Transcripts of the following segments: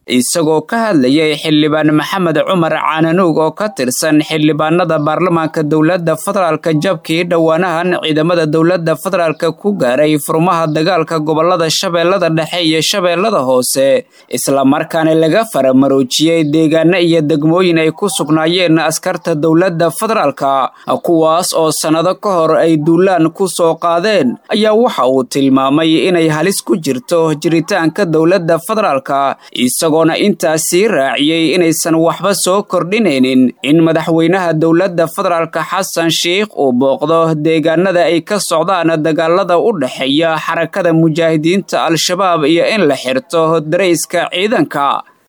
isagoo ka hadlayay xildhibaan maxamed cumar caananuug oo ka tirsan xildhibaanada baarlamaanka dowladda federaalka jabkii dhowaanahan ciidamada dowladda federaalka ku gaaray furmaha dagaalka gobolada shabeellada dhexe iyo shabeellada hoose islamarkaana laga faramaroojiyey deegaano iyo degmooyin ay ku sugnaayeen askarta dowladda federaalka kuwaas oo sannado ka hor ay duulaan ku soo qaadeen ayaa waxa uu tilmaamay inay halis ku jirto jiritaanka dowladda federaalka isagoona intaas sii raaciyey inaysan waxba soo kordhinaynin in madaxweynaha dowladda federaalka xasan sheikh uu booqdo deegaanada ay ka socdaan dagaalada u dhexeeya xarakada mujaahidiinta al-shabaab iyo in la xirto darayska ciidanka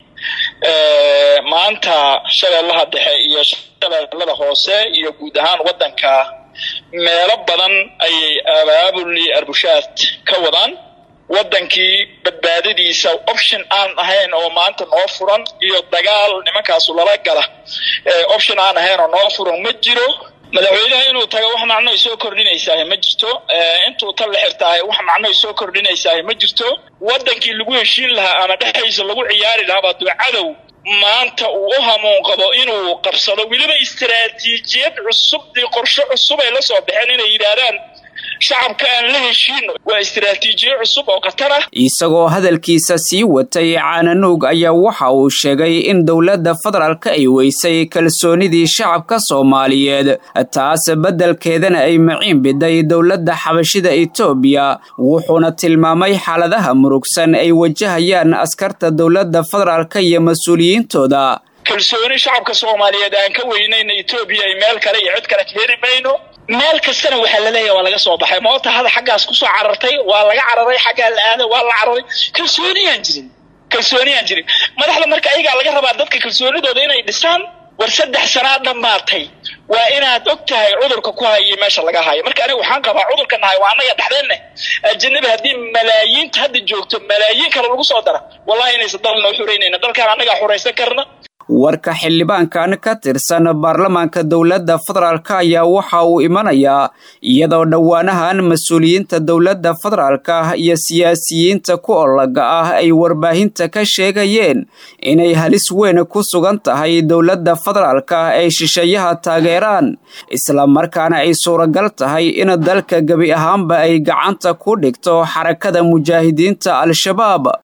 maanta shabeellaha dhexe iyo shabeellada hoose iyo guud ahaan waddanka meelo badan ayay abaabuli arbushaad ka wadaan waddankii badbaadadiisa option aan ahayn oo maanta noo furan iyo dagaal nimankaasu lala gala option aan ahayn oo noo furan ma jiro madaxweynaha inuu tago wax macno ay soo kordhinaysaah ma jirto intuu tan la xirtaahay wax macno ay soo kordhinaysaah ma jirto waddankii lagu heshiin lahaa ama dhexdiisa lagu ciyaari lahaabaa duu cadow maanta uu u hamuun qabo inuu qabsado weliba istaraatiijiyad cusub iyo qorshe cusub ay la soo baxeen inay yidhaahdaan shacabka aan la heshiino waa istaraatiijiye cusub oo khatar ah isagoo hadalkiisa sii watay caananuug ayaa waxa uu sheegay in dowladda federaalka ay weysay kalsoonidii shacabka soomaaliyeed taas beddelkeedana ay maciin biday dowladda xabashida etoobiya wuxuuna tilmaamay xaaladaha murugsan ay wajahayaan askarta dowladda federaalka iyo mas-uuliyiintooda kalsooni shacabka soomaaliyeed aan ka weynayna etoobiya ay meel kale iyo cid kale ka heli mayno meel kastana waxaa laleeyahay waa laga soo baxay moota hada xaggaas kusoo carartay waa laga cararay xaggaa la aaday waa la cararay kalsooniyaan jirin kalsooniyaan jirin madaxda marka ayagaa laga rabaa dadka kalsoonidooda inay dhisaan war saddex sanaa dhammaatay waa inaad og tahay cudurka ku hayay meesha laga hayo marka aniga waxaan qabaa cudurka nahay waa annaga dhexdeenne ajanabi haddii malaayiinta hadda joogto malaayiin kale lagu soo dara wallahi inaysan dal noo xuraynayna dalkaan annagaa xuraysan karna warka xildhibaankan ka tirsan baarlamaanka dowladda federaalka ayaa waxa uu imanayaa iyadoo dhowaanahan mas-uuliyiinta dowladda federaalka iyo siyaasiyiinta ku olaga ah ay warbaahinta ka sheegayeen inay halis weyn ku sugan tahay dowladda federaalka ay shisheeyaha taageeraan islamarkaana ay suuragal tahay in dalka gebi ahaanba ay gacanta ku dhigto xarakada mujaahidiinta al-shabaab